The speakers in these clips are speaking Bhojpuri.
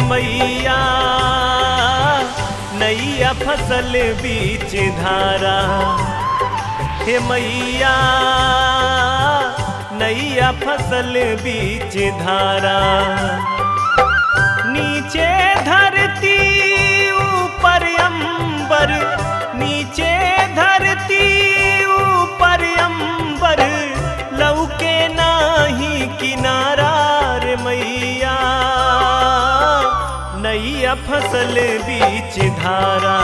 मैया नैया फसल बीच धारा हे मैया नैया फसल बीच धारा नीचे धरती ऊपर अंबर नीचे धरती ऊपर अंबर लौके नाही किनारा रे मैया नैया फसल बीच धारा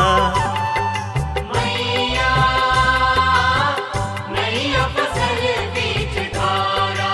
मैया नैया फसल बीच धारा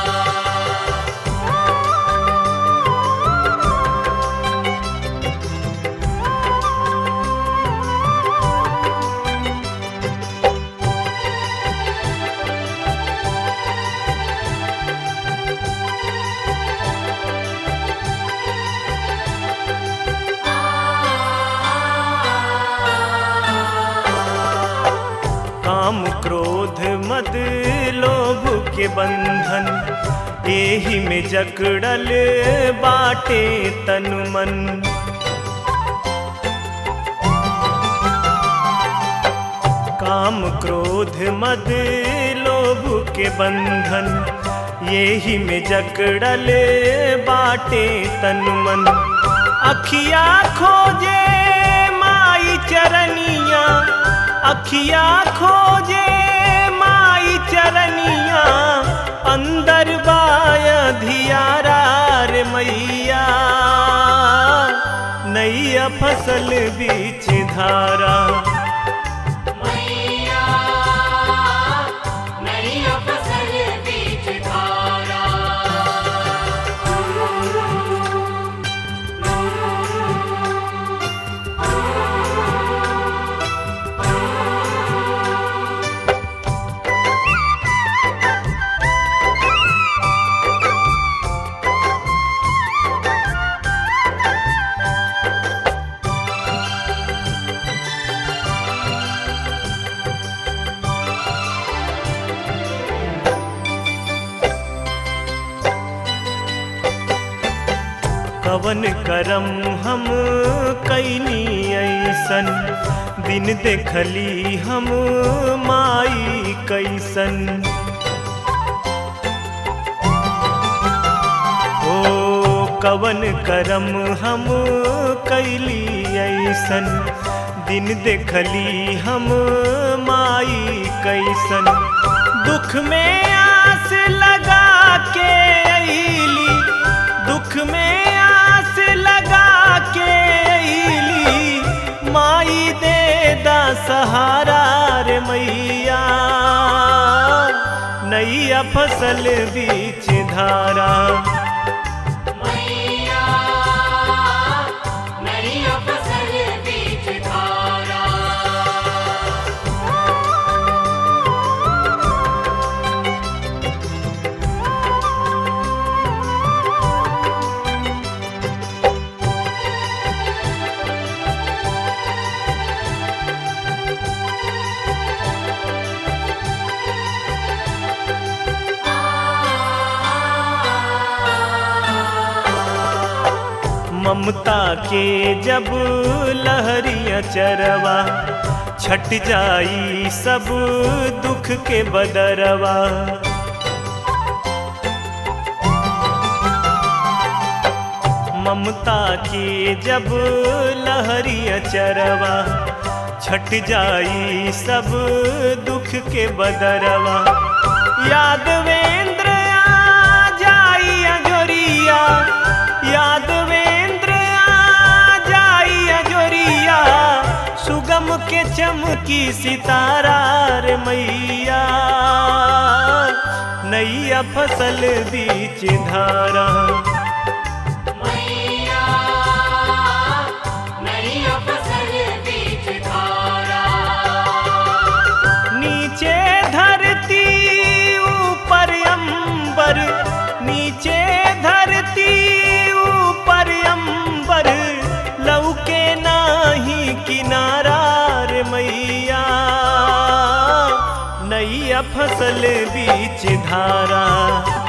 काम क्रोध मद लोभ के बंधन एही में जकड़ल बाटे तन मन काम क्रोध मद लोभ के बंधन यही में जकड़ल बाटे तन मन अखिया खोजे माई चरनिया अखिया खोजे माई चरनिया अंदर बाय धियारा रे मैया नैया फसल बीच धारा मैया नैया फसल बीच धारा कवन करम हम कैनी ऐसन दिन देखली हम माई कैसन ओ कवन करम हम कैली ऐसन दिन देखली हम माई कैसन दुख में आस लगा के अली दुख में आस लगा के अली माई दे दा सहारा रे मैया नैया फसल बीच धारा मैया नैया फसल बीच धारा ममता के जब लहरिया चरवा छट जाई सब दुख के बदरवा ममता के जब लहरिया चरवा छट जाई सब दुख के बदरवा यादवेंद्र आ जाई अजोरिया यादवेंद्र आ जाई अजोरिया सुगम के चमकी सितारा रे मैया नैया फसल बीच धारा मैया नैया फसल बीच धारा नीचे धरती ऊपर अंबर नीचे धरती ऊपर अंबर लौके नाही किनारा रे मैया नैया फसल बीच धारा